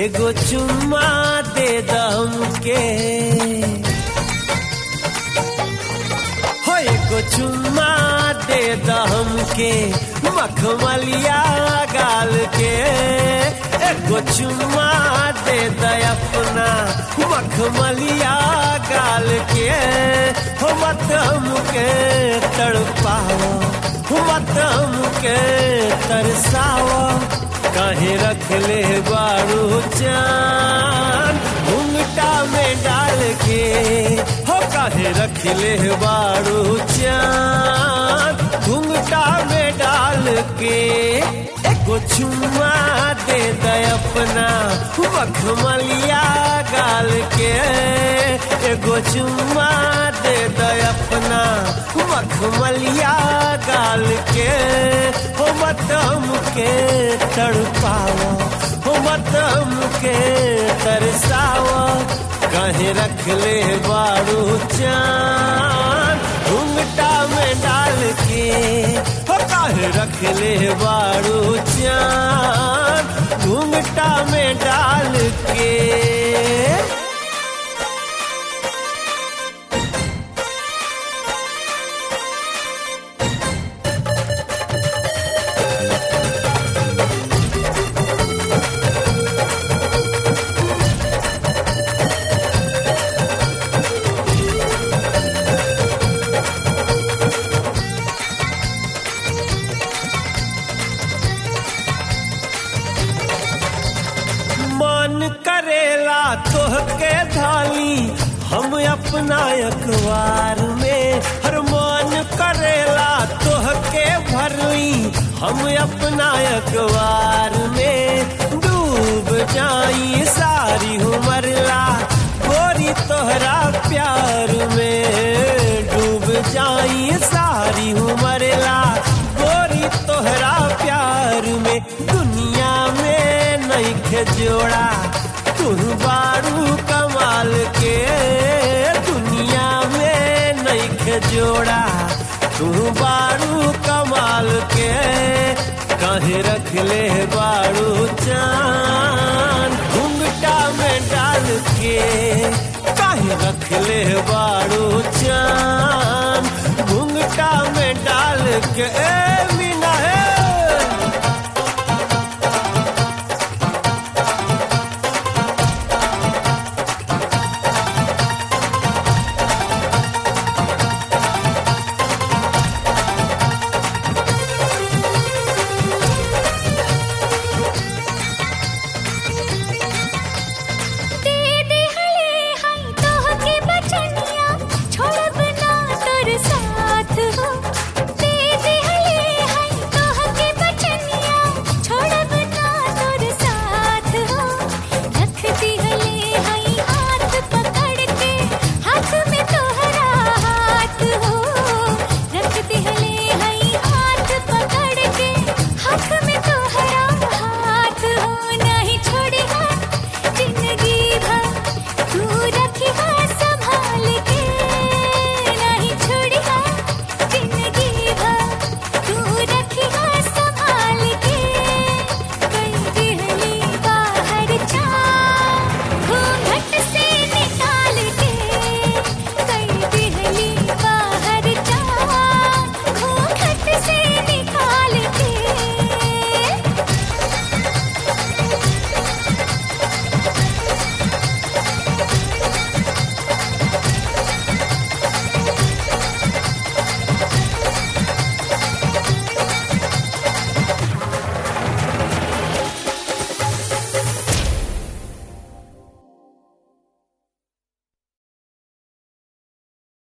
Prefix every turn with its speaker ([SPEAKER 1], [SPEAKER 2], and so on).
[SPEAKER 1] एगो चुम्मा दे दम के हो एगो चुम्मा दे दम के मखमलिया गाल के एगो चुम्मा दे द अपना मखमलिया गाल के हो मत हमके तड़पाओ हो मत हमके तरसाओ काहे रख ले बारू चान घुंघटा में डाल के हो काहे रख ले बारू चान घुंघटा में डाल के एगो चुम्मा दे दे अपना मखमलिया गाल के एगो चुम्मा दे दे अपना मखमलिया गाल के हो मतम के तड़पाओ हो मतम के तरसाओ कहे रख ले बारू चान घुंघटा में डाल के हो काहे रख ले बारू चान घुंघटा में डाल के मन करेला तोहके धाली हम अपना अखबार में हर मन करेला तोहके भरली हम अपना अखबार में डूब जाई सारी उमरला गोरी तोहरा प्यार में डूब जाई सारी उमरला गोरी तोहरा प्यार में दुनिया में नइखे जोड़ा तू बारू कमाल के दुनिया में नइखे जोड़ा तू बारू कमाल के कहे रख ले बारू चान घुंघटा में डाल के काहे रख ले बारू चान